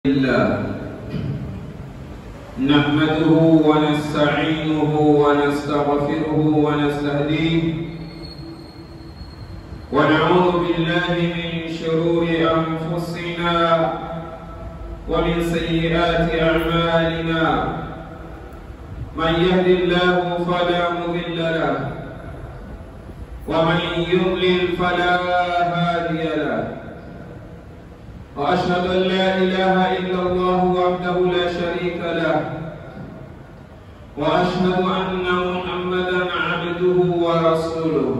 الله نحمده ونستعينه ونستغفره ونستهديه ونعوذ بالله من شرور أنفسنا ومن سيئات أعمالنا من يهد الله فلا مضل له ومن يضلل فلا هادي له وأشهد أن لا إله إلا الله وحده لا شريك له وأشهد أن محمدا عبده ورسوله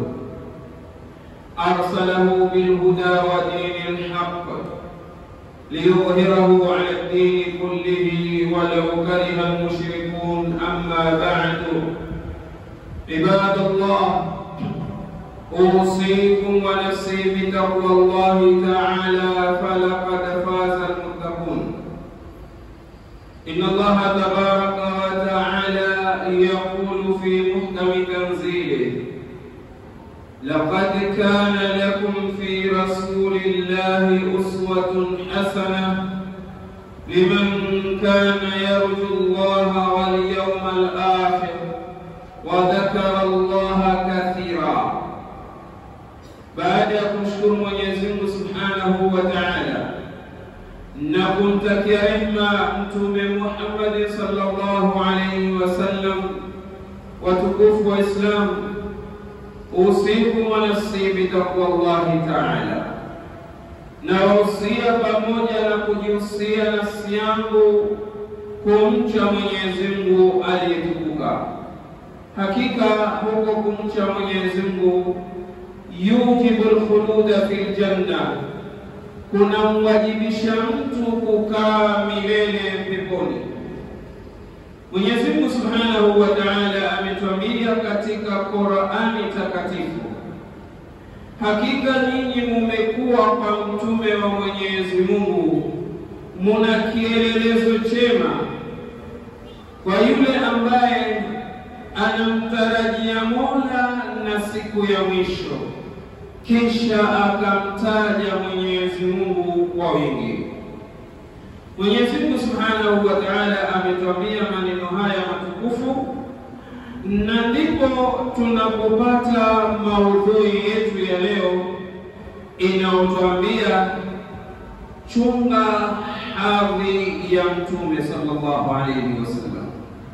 أرسله بالهدى ودين الحق ليظهره على الدين كله ولو كره المشركون أما بعد عباد الله أوصيكم ونفسي بتقوى الله تعالى فلقد فاز المتقون إن الله تبارك وتعالى يقول في محكم تنزيله لقد كان لكم في رسول الله أسوة حسنة لمن كان يرجو الله واليوم الآخر وذكر الله كثيرا baada ya kumshukuru Mwenyezi Mungu Subhanahu wa Ta'ala na kumtakia rehma Mtume Muhammad sallallahu alayhi wasallam, watukufu wa Islam, usiku wa nafsi bitaqwa Allahi Ta'ala, na wahusia pamoja na kujihusia nafsi yangu kumcha Mwenyezi Mungu aliyetukuka. Hakika huko kumcha Mwenyezi Mungu yujibu lkhuluda fi ljanna, kunamwajibisha mtu kukaa milele peponi. Mwenyezi Mungu subhanahu wa taala ametwambia katika Qurani takatifu, hakika nyinyi mumekuwa kwa mtume wa Mwenyezi Mungu muna kielelezo chema kwa yule ambaye anamtarajia Mola na siku ya mwisho kisha akamtaja Mwenyezi Mungu kwa wingi. Mwenyezi Mungu Subhanahu wa Ta'ala ametwambia maneno haya matukufu, na ndipo tunapopata maudhui yetu ya leo inayotwambia chunga hadhi ya Mtume sallallahu alayhi wasallam,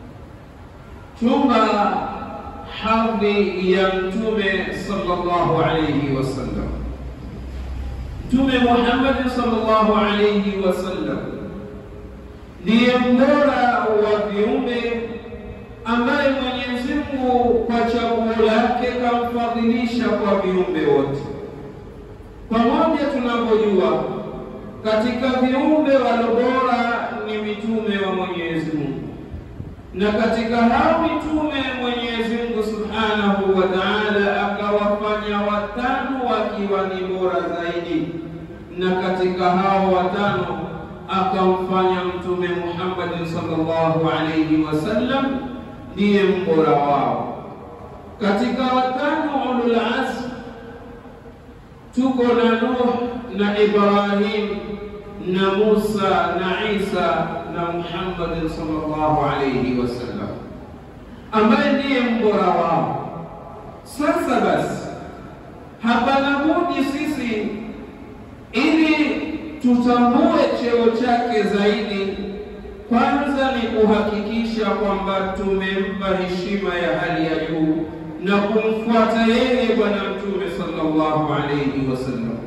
chunga hadhi ya mtume sallallahu alayhi wasallam. Mtume Muhammad sallallahu alayhi wasallam ndiye mbora wa viumbe ambaye Mwenyezi Mungu kwa chaguo lake kamfadhilisha kwa viumbe wote. Pamoja tunavyojua katika viumbe walobora ni mitume wa Mwenyezi Mungu na katika hao mitume Mwenyezi Mungu Subhanahu wa Ta'ala akawafanya watano wakiwa ni bora zaidi, na katika hao watano akamfanya Mtume Muhammad sallallahu alayhi wasallam ndiye mbora wao. Katika watano ulul azm tuko na Nuh na Ibrahim na Musa na Isa na Muhammad sallallahu alayhi wasallam ambaye ndiye mbora wao. Sasa basi, hapana budi sisi ili tutambue cheo chake zaidi, kwanza ni kuhakikisha kwamba tumempa heshima ya hali ya juu na kumfuata yeye Bwana Mtume sallallahu alayhi wasallam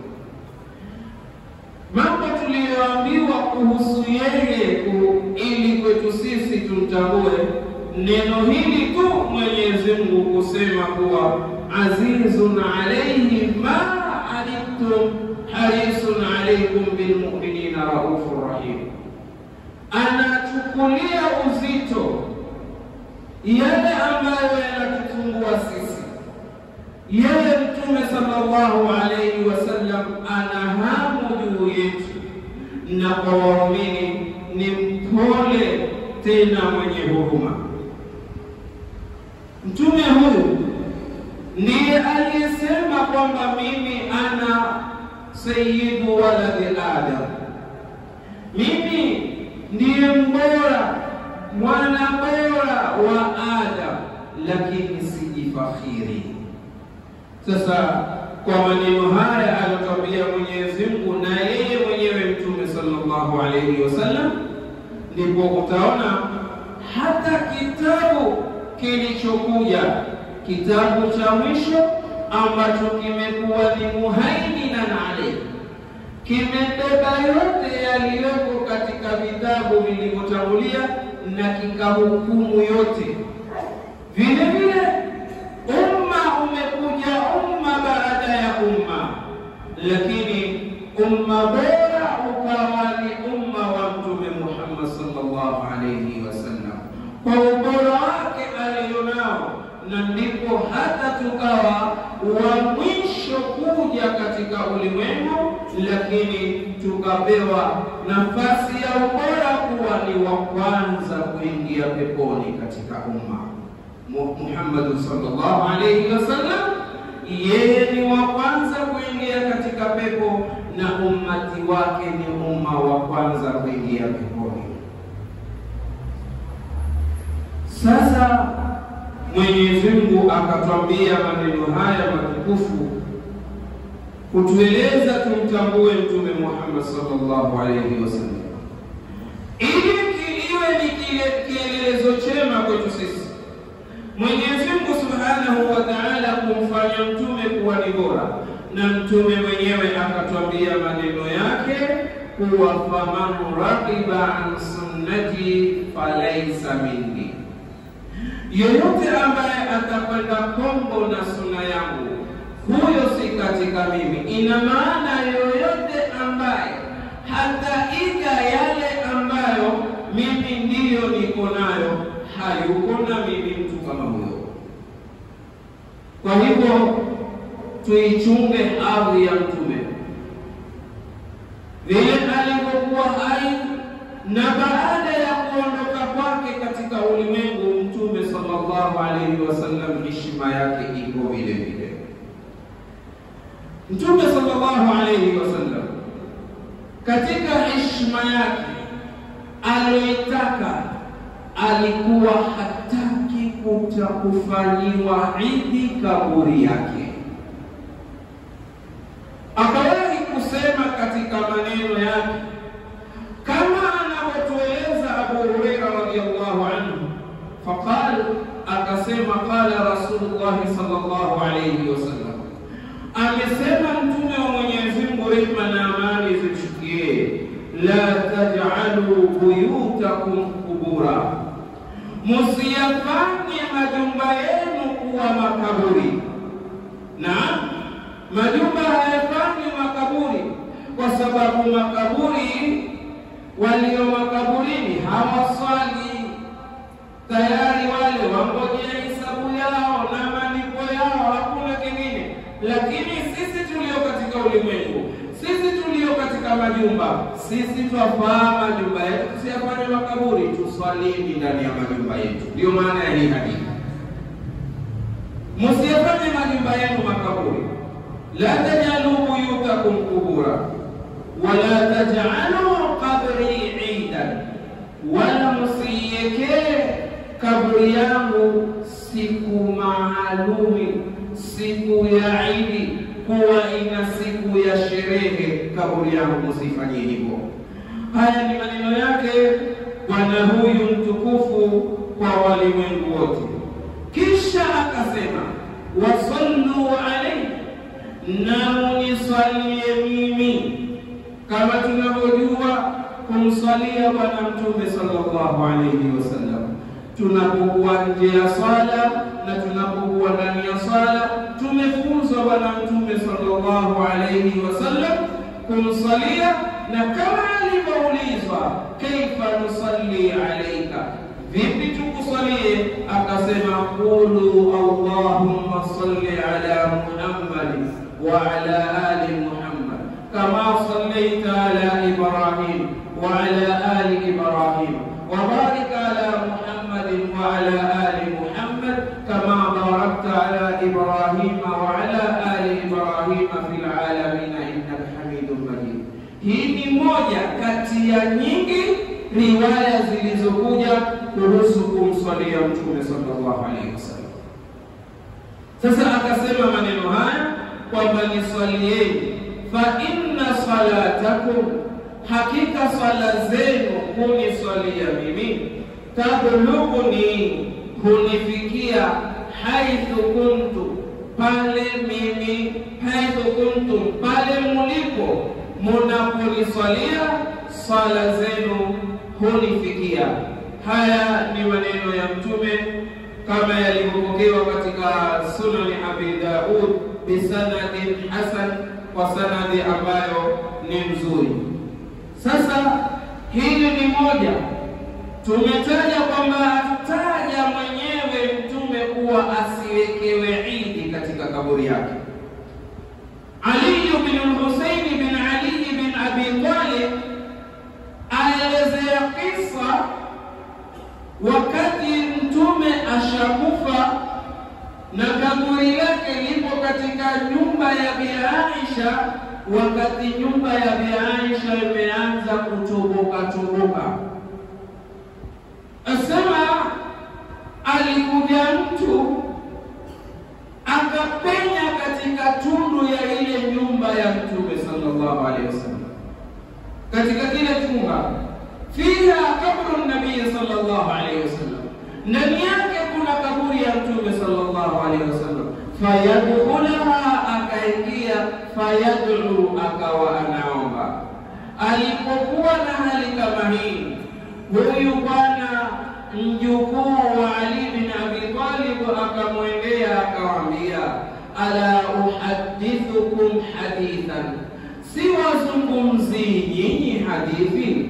mambo tuliyoambiwa kuhusu yeye ili kwetu sisi tumtambue neno hili tu Mwenyezi Mungu kusema kuwa azizun alayhi ma anittum harisun alaykum bilmu'minina raufur rahim, anachukulia uzito yale ambayo yanatusumbua sisi. Yeye Mtume sallallahu alayhi wasallam ana hamu juu yetu, na kwa waumini ni mpole tena mwenye huruma. Mtume huyu ndiye aliyesema kwamba mimi ana sayyidu waladi Adam, mimi ndiye mbora mwana bora wa Adam, lakini sijifakhiri. Sasa kwa maneno haya alotwambia Mwenyezi Mungu na yeye mwenyewe Mtume sallallahu alaihi wasallam, ndipo utaona hata kitabu kilichokuja kitabu cha mwisho ambacho kimekuwa ni muhaiminan alayhi, kimebeba yote yaliyoko katika vitabu vilivyotangulia na kikahukumu yote. Vile vile umma umekuja umma baada ya umma, lakini umma bora ukawa ni umma wa Mtume Muhammad sallallahu alayhi wasallam kwa ubora wake alionao, na ndipo hata tukawa wa mwisho kuja katika ulimwengu, lakini tukapewa nafasi ya ubora kuwa ni wa kwanza kuingia peponi katika umma. Muhammad sallallahu alayhi wasallam, yeye ni wa kwanza kuingia katika pepo na ummati wake ni umma wa kwanza kuingia peponi. Sasa Mwenyezi Mungu akatwambia maneno haya matukufu kutueleza tumtambue Mtume Muhammad sallallahu alayhi wasallam, ili iwe ni kielelezo chema kwetu sisi. Mwenyezi Mungu subhanahu wa ta'ala kumfanya mtume kuwa ni bora, na mtume mwenyewe akatwambia maneno yake kuwa faman raqiba an sunnati falaisa minni yoyote ambaye atakwenda kombo na suna yangu huyo si katika mimi. Ina maana yoyote ambaye hataiga yale ambayo mimi ndiyo niko nayo hayuko na mimi mtu kama huyo. Kwa hivyo tuichunge hadhi ya mtume vile alivyokuwa hai na baada ya kuondoka kwake katika ulimwengu, Mtume sallallahu alaihi wasallam heshima yake iko vile vile. Mtume sallallahu alaihi wasallam katika heshima yake aliyoitaka, alikuwa hataki kuta kufanyiwa idi kaburi yake. Akawahi kusema katika maneno yake kama anavyotueleza Abu Huraira radhiyallahu anhu, faqal, akasema qala Rasulullah sallallahu alayhi wasallam, amesema mtume wa Mwenyezi Mungu, rehma na amani zimshukie, la taj'alu buyutakum qubura, musiyafanye majumba yenu kuwa makaburi. Na majumba hayafanyi makaburi kwa sababu makaburi walio makaburini hawaswali tayari, wale wangojea hisabu yao na malipo yao, hakuna kingine. Lakini sisi tulio katika ulimwengu, sisi tulio katika majumba, sisi twafaa majumba yetu tusiyafanye makaburi, tuswalini ndani ya majumba yetu. Ndiyo maana ya hii hadithi, musiyafanye majumba yenu makaburi. la tajalu buyutakum kubura wala tajalu qabri idan, wala musiiwekee kaburi yangu siku maalumi, siku ya Idi, kuwa ina siku ya sherehe. Kaburi yangu musifanyie hivyo. Haya ni maneno yake bwana huyu mtukufu kwa walimwengu wote. Kisha akasema wasallu alaihi, na muniswalie mimi kama tunavyojua kumswalia Bwana Mtume sallallahu alaihi wasallam tunapokuwa nje ya swala na tunapokuwa ndani ya swala, tumefunzwa Bwana Mtume sallallahu alaihi wasallam kumswalia, na kama alivyoulizwa kaifa nusalli alaika, vipi tukusalie? Akasema qulu allahumma salli ala Muhammad wa ala ali Muhammad kama sallaita ala Ibrahim wa ala ali Ibrahim wa barik ala Muhammadin wa ala ali Muhammad kama barakta ala Ibrahim wa ala ali Ibrahim fil alamin innaka Hamidum Majid. Hii ni moja kati ya riwaya zilizokuja kuhusu kumswalia Mtume sallallahu alaihi wasallam. Sasa akasema maneno haya kwamba niswalieni, fa inna salatakum, hakika swala zenu kuniswalia mimi, tablughuni, hunifikia haithu kuntu, pale mimi, haithu kuntum, pale mulipo, munaponiswalia swala zenu hunifikia. Haya ni maneno ya Mtume kama yalivyopokewa katika Sunani Abi Daud bisanadin hasan, kwa sanadi ambayo ni mzuri. Sasa hili ni moja, tumetaja kwamba taja mwenyewe Mtume kuwa asiwekewe idi katika kaburi yake. Ali bin Husaini bin Ali bin Abi Talib aelezea kisa wakati mtume ashakufa na kaburi lake lipo katika nyumba ya Bi Aisha, wakati nyumba ya Bi Aisha imeanza kutoboka toboka, asema alikuja mtu akapenya katika tundu ya ile nyumba ya mtume sallallahu alaihi wasallam katika kile chumba fiha kabru nabii sallallahu alaihi wasallam, ndani yake kuna kaburi ya mtume sallallahu alaihi wasallam. Fayadkhulaha, akaingia. Fayad'u, akawa anaomba. Alipokuwa na hali kama hii, huyu bwana mjukuu wa Ali bin Abi Talib akamwendea akamwambia, ala uhaddithukum hadithan si wazungumzii nyinyi hadithi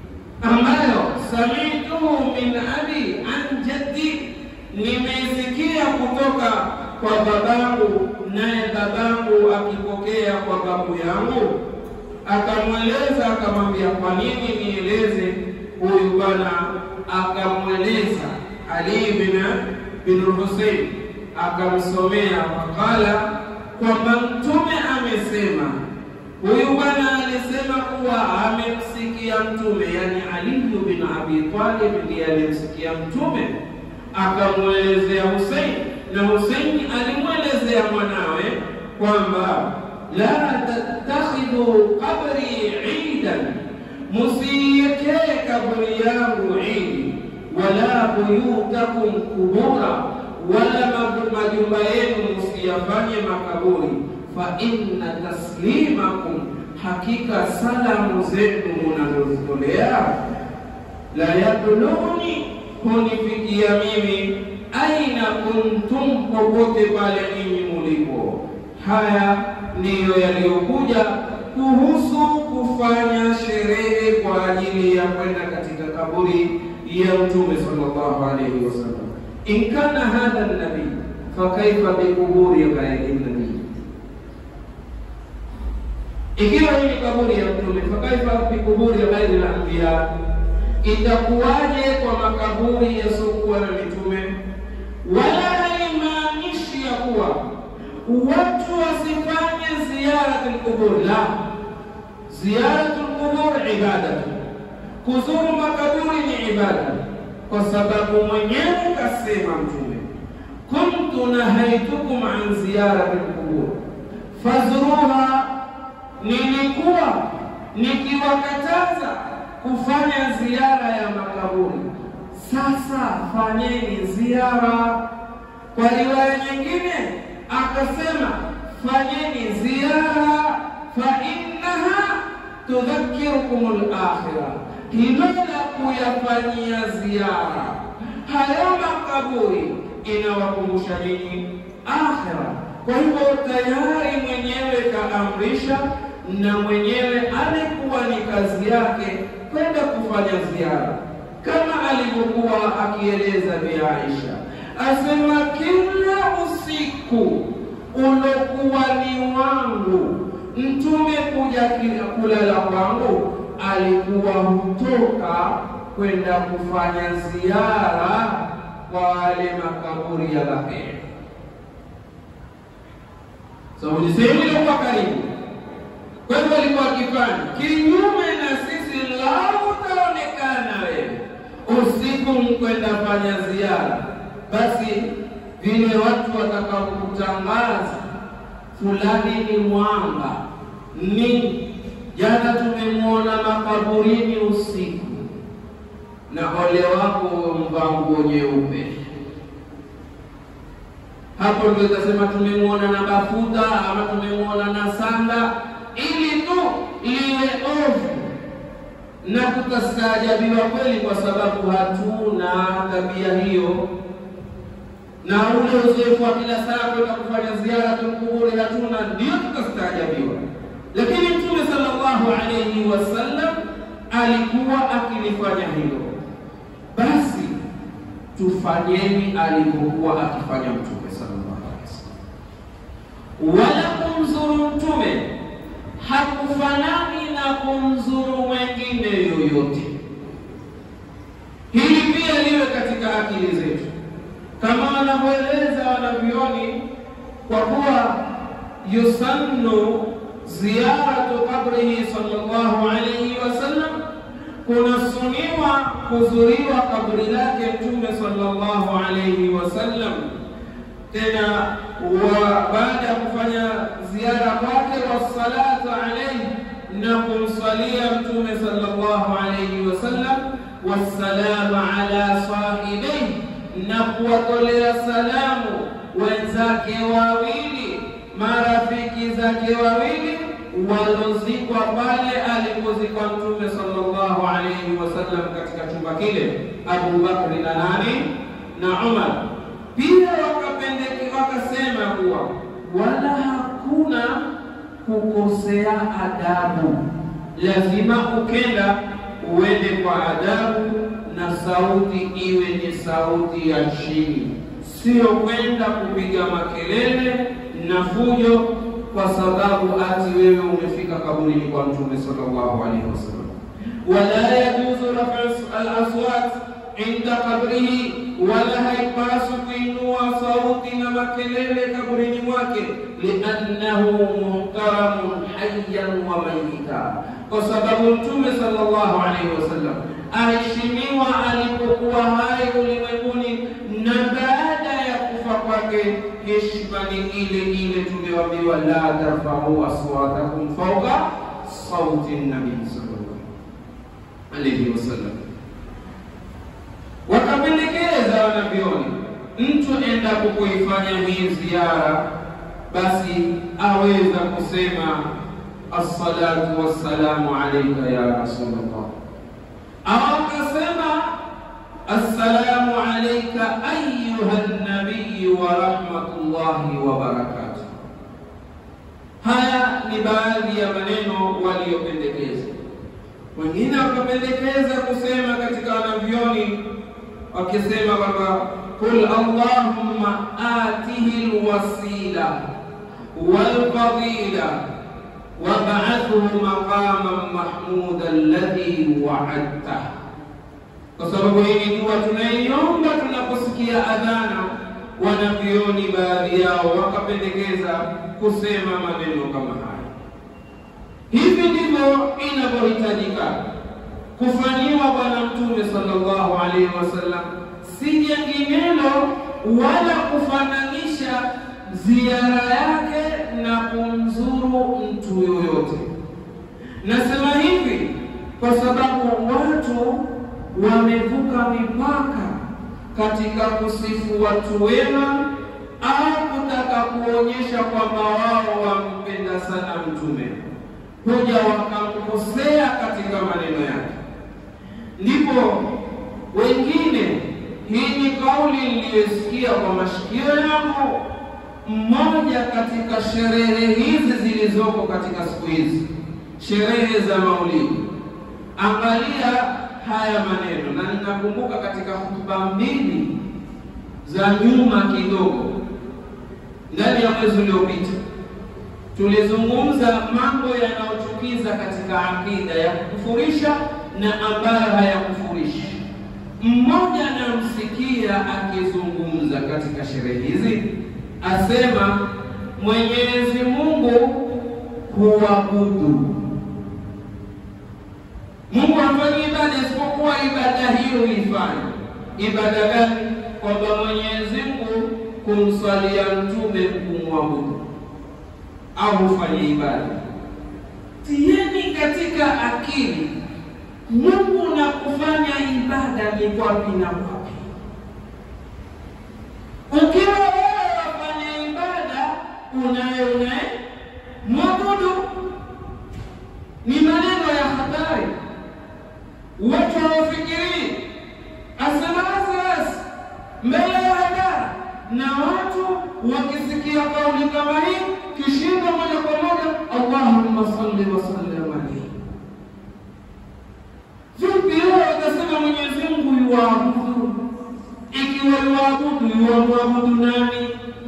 ambayo samituhu min abi an jaddi, nimeisikia kutoka kwa babangu, naye babangu akipokea kwa babu yangu. Akamweleza, akamwambia, kwa nini nieleze huyu bwana? Akamweleza Ali bin bin Husein, akamsomea makala kwamba Mtume amesema Huyu bwana alisema kuwa amemsikia Mtume, yani Ali bin Abi Talib ndiye alimsikia Mtume, akamwelezea Husein na Husein alimwelezea mwanawe kwamba la tattakhidhu qabri idan, musiekee kaburi yangu idi, wala buyutakum kubura, wala majumba yenu musiyafanye makaburi fa inna taslimakum, hakika salamu zenu munazozitolea la yablughuni, hunifikia mimi aina kuntum, popote pale ninyi mulipo. Haya ndiyo yaliyokuja kuhusu kufanya sherehe kwa ajili ya kwenda katika kaburi ya Mtume sallallahu alayhi wasallam. In kana hadha nabii fakaifa bikuburi ghairi nabii ikiwa hii ni kaburi ya Mtume, fakaifa bikuburi ya ghairi al-anbiya, itakuwaje kwa makaburi yasiokuwa na mitume? Wala haimaanishi ya kuwa watu wasifanye ziyaratul qubur, la, ziyaratul qubur ibadatu, kuzuru makaburi ni ibada, kwa sababu mwenyewe kasema Mtume, kuntu nahaitukum an ziyaratil qubur fazruha nilikuwa nikiwakataza kufanya ziara ya makaburi, sasa fanyeni ziara. Kwa riwaya nyingine akasema fanyeni ziara, fa innaha tudhakirukum al-akhirah, hilo la kuyafanyia ziara hayo makaburi inawakumbusha nini? Akhira. Kwa hivyo tayari mwenyewe kaamrisha na mwenyewe alikuwa ni kazi yake kwenda kufanya ziara, kama alivyokuwa akieleza Bi Aisha, asema kila usiku ulokuwa ni wangu mtume kuja kulala kwangu, alikuwa hutoka kwenda kufanya ziara kwa wale makaburi ya Baqi. So ni sehemu iliyokuwa karibu. Kwa hivyo alikuwa akifanya kinyume na sisi, lau utaonekana usiku mkwenda fanya ziara, basi vile watu watakapokutangaza fulani ni mwanga ni jana tumemwona makaburini usiku, na ole wako mvaa nguo nyeupe. Hapo ndio itasema tumemwona na bafuta ama tumemwona na sanda, ili tu liwe ovu na tutastaajabiwa kweli, kwa sababu hatuna tabia hiyo na ule uzoefu wa kila saa kwenda kufanya ziara tulkuburi hatuna, ndio tutastaajabiwa. Lakini Mtume sallallahu alayhi wasallam alikuwa akilifanya hilo, basi tufanyeni alivyokuwa akifanya Mtume sallallahu alayhi wasallam. Wala kumzuru Mtume hakufanani na kumzuru mwengine yoyote. Hili pia liwe katika akili zetu kama wanavyoeleza wanavyoni, kwa kuwa yusannu ziyaratu qabrihi sallallahu alayhi wasallam, kunasuniwa kuzuriwa kabri lake Mtume sallallahu alayhi wasallam. Tena baada ya kufanya ziara kwake, wassalatu alayhi, na kumsalia Mtume sallallahu alayhi wasallam, wassalamu ala sahibaihi na kuwatolea salamu wenzake wawili, marafiki zake wawili walozikwa pale alipozikwa Mtume sallallahu alayhi wasallam katika chumba kile, Abu Bakri na nani na Umar. Pia wakapendeki wakasema kuwa wala hakuna kukosea adabu, lazima ukenda uende kwa adabu na sauti iwe ni sauti ya chini, sio kwenda kupiga makelele na fujo, kwa sababu ati wewe umefika kaburini kwa Mtume sallallahu alaihi wasallam. Wala yajuzu rafu al-aswat inda qabrihi, wala haipaswi kuinua sauti na makelele kaburini mwake, liannahu muhtaramun hayyan wa mayita, kwa sababu Mtume sallallahu alaihi wasallam aheshimiwa alipokuwa hai ulimwenguni na baada ya kufa kwake, heshima ni ile ile. Tumeambiwa la tarfau aswatakum fauka sauti nabii sallallahu alaihi wasallam. Wakapendekeza wanavyoni, mtu endapo kuifanya hii ziara, basi aweza kusema assalatu wassalamu alaika ya Rasulullah au akasema assalamu alayka ayuha nabiy wa rahmatullahi wa barakatuh. Haya ni baadhi ya maneno waliyopendekeza. Wengine wakapendekeza kusema katika wanavyoni, wakisema kwamba qul allahumma atihi lwasila walfadila wab'athhu maqaman mahmuda alladhi wa'adta. Kwa sababu hii dua tunaiomba tunaposikia adhana. Wanavyoni baadhi yao wakapendekeza kusema maneno kama haya. Hivi ndivyo inavyohitajika kufanyiwa Bwana Mtume sallallahu alaihi wasallam, si jenginelo wala kufananisha ziara yake na kumzuru mtu yoyote. Nasema hivi kwa sababu watu wamevuka mipaka katika kusifu watu wema au kutaka kuonyesha kwamba wao wampenda sana mtume, huja wakamkosea katika maneno yake. Ndipo wengine, hii ni kauli niliyosikia kwa mashikio yangu mmoja katika sherehe hizi zilizoko katika siku hizi, sherehe za Maulidi. Angalia haya maneno, na ninakumbuka katika hutuba mbili za nyuma kidogo, ndani ya mwezi uliopita, tulizungumza mambo yanayochukiza katika akida ya kukufurisha na ambayo hayakufurishi. Mmoja anamsikia akizungumza katika sherehe hizi asema Mwenyezi Mungu huabudu. Mungu hafanyi ibada isipokuwa ibada hiyo ifanye. ibada gani? Kwamba Mwenyezi Mungu kumswalia mtume kumwabudu au hufanye ibada. Tieni katika akili Mungu na kufanya ibada ni wapi na wapi. Ukiwa wewe wafanya ibada unaye unaye mwabudu, ni maneno ya hatari. Watu hawafikirii, asema wasiwasi mbele ya hadhara, na watu wakisikia kauli kama hii kishinda moja kwa moja, Allahumma salli wa sallim alayhi. Vipi leo utasema Mwenyezi Mungu yuwaabudu? Ikiwa yuwaabudu, yuwamwabudu nani?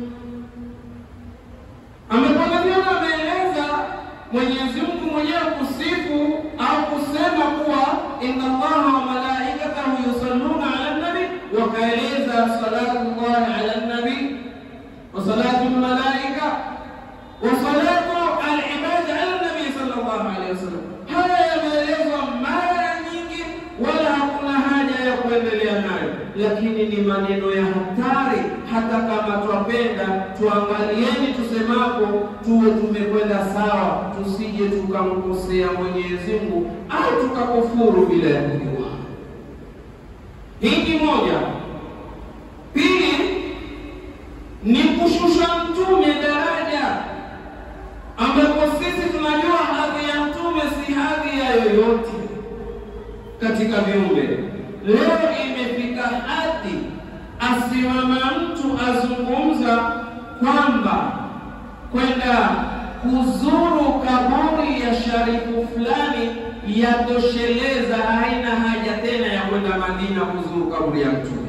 Amepangalia ameeleza Mwenyezi Mungu mwenyewe kusifu au kusema kuwa inna Allaha wa malaikatahu yusalluna ala nabi, wakaeleza salatu llahi ala nabi wa salatu lmalaika wa salatu alibadi ala nabi sallallahu alaihi wasallam. Haya yameelezwa mara nyingi, wala hakuna haja ya kuendelea nayo, lakini ni maneno ya hatari. Hata kama twapenda tuangalieni tusemapo, tuwe tumekwenda sawa, tusije tukamkosea Mwenyezi Mungu au tukakufuru bila ya kujua. Hii ni moja. Pili ni kushusha mtume daraja, ambapo sisi tunajua hadhi ya mtume si hadhi ya yoyote katika viumbe. Leo imefika hadhi asimama mtu azungumza kwamba kwenda kuzuru kaburi ya sharifu fulani yatosheleza, haina haja tena ya kwenda Madina kuzuru kaburi ya mtume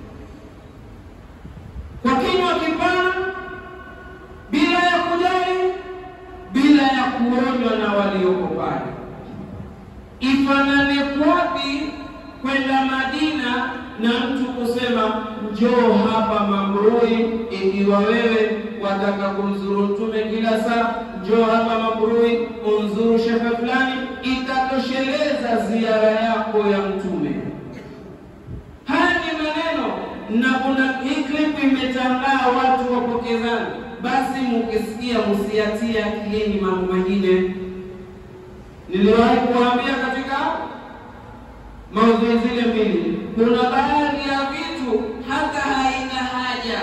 kwa kinywa kipana, bila ya kujali, bila ya kuonywa na walioko pale. Ifanane kwapi kwenda Madina na mtu kusema njoo hapa Mambrui, ikiwa wewe wataka kumzuru mtume kila saa, njoo hapa Mambrui umzuru shehe fulani, itatosheleza ziara yako ya mtume. Haya ni maneno na kuna hii clip imetangaa, watu wapokezana. Basi mukisikia musiatie akilini mambo mengine. Niliwahi kuwaambia katika maudhui zile mbili, kuna baadhi ya vitu hata haina haja.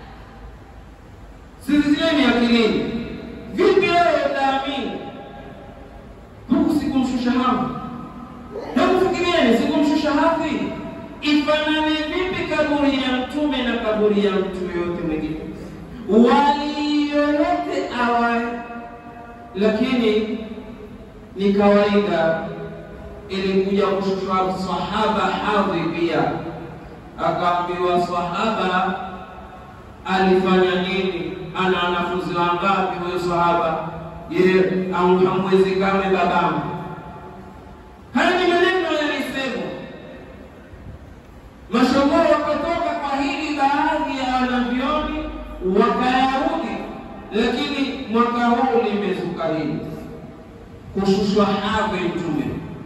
Sizitieni akilini. Vipi wewe utaamini huku sikumshusha hafi? Hebu fikirieni, sikumshusha hafi ifanane vipi kaburi ya mtume na kaburi ya mtu yoyote mwingine, wali yoyote awaye? Lakini ni kawaida, ilikuja kushushwa sahaba hadhi pia, akaambiwa sahaba alifanya nini, ana wanafunzi wangapi huyo sahaba? Je, hamwezi kame babangu? Haya ni maneno yalisemwa mashogo wakatoka kwa hili, baadhi ya wanavyoni wakayarudi, lakini mwaka huu limezuka hili kushushwa hadhi mtume.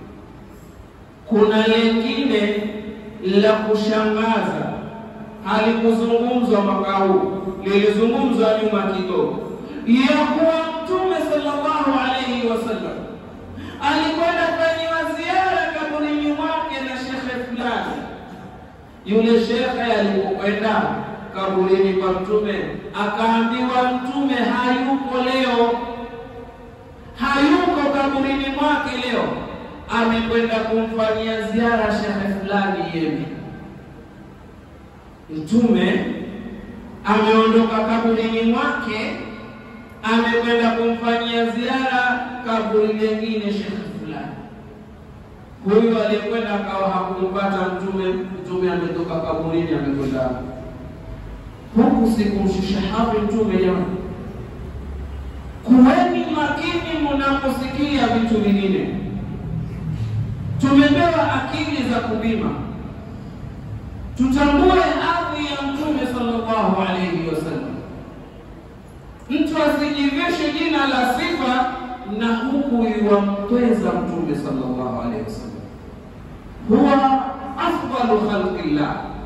Kuna lengine la kushangaza halikuzungumzwa mwaka huu, lilizungumzwa nyuma kidogo, ya kuwa mtume sallallahu alaihi wasallam alikwenda fanyiwa ziara kaburini mwake na shekhe fulani yule shekhe alipokwenda kaburini kwa mtume akaambiwa, mtume hayuko leo, hayuko kaburini mwake leo, amekwenda kumfanyia ziara shekhe fulani Yemen. Mtume ameondoka kaburini mwake, amekwenda kumfanyia ziara kaburi lengine shekhe fulani huyu aliyekwenda akawa hakumpata mtume. Mtume ametoka kaburini, amekwenda huku, sikumshusha hadhi mtume. Jamani, kuweni makini mnaposikia vitu vingine. Tumepewa akili za kupima, tutambue hadhi ya mtume sallallahu alaihi wasallam. Mtu asijivishe jina la sifa na huku yuwampeza mtume sallallahu alaihi wasallam huwa afdalu khalqillah,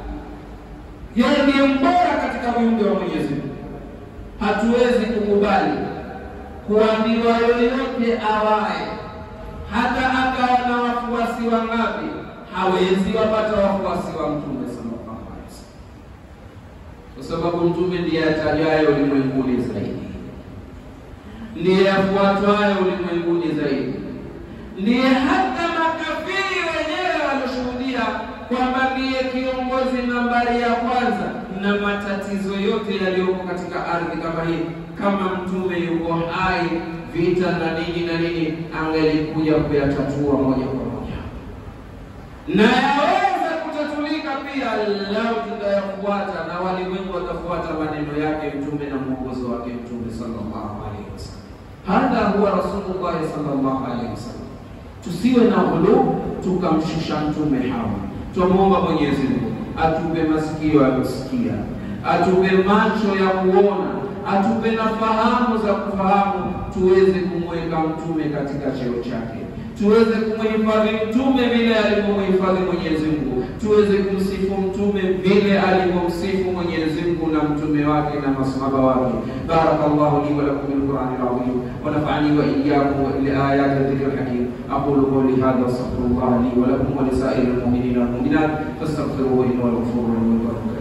yeye ndiye mbora katika viumbe wa Mwenyezi Mungu. Hatuwezi kukubali kuambiwa yoyote awaye, hata akawa na wafuasi wangapi, hawezi wapata wafuasi wa Mtume sallallahu alaihi wasallam, kwa sababu Mtume ndiye atajaye ulimwenguni zaidi, ndiye afuatwaye ulimwenguni zaidi, ndiye hata makafiri wenyewe walioshuhudia kwamba ndiye kiongozi nambari ya kwanza na matatizo yote yaliyoko katika ardhi kama hii. Kama mtume yuko hai, vita na nini na nini, angelikuja kuyatatua moja kwa moja, na yaweza kutatulika pia lau tutayafuata na walimwengu watafuata maneno yake mtume na mwongozo wake mtume sallallahu alaihi wasallam. Hadha huwa Rasulullahi sallallahu alaihi wasallam. Tusiwe na ghulu tukamshusha mtume hawa Twamwomba Mwenyezi Mungu atupe masikio ya kusikia, atupe macho ya kuona, atupe na fahamu za kufahamu, tuweze kumweka mtume katika cheo chake, tuweze kumhifadhi mtume vile alivyomhifadhi Mwenyezi Mungu, tuweze kumsifu mtume vile alivyomsifu Mwenyezi Mungu na mtume wake na masahaba wake. Barakallahu li wa lakum bil Qur'ani al-azim wa nafa'ani wa iyyakum bil ayati dhikr hakim aqulu qawli hadha wa astaghfirullah li wa lakum wa li sa'iril mu'minina wal mu'minat fastaghfiruhu innahu huwal ghafurur rahim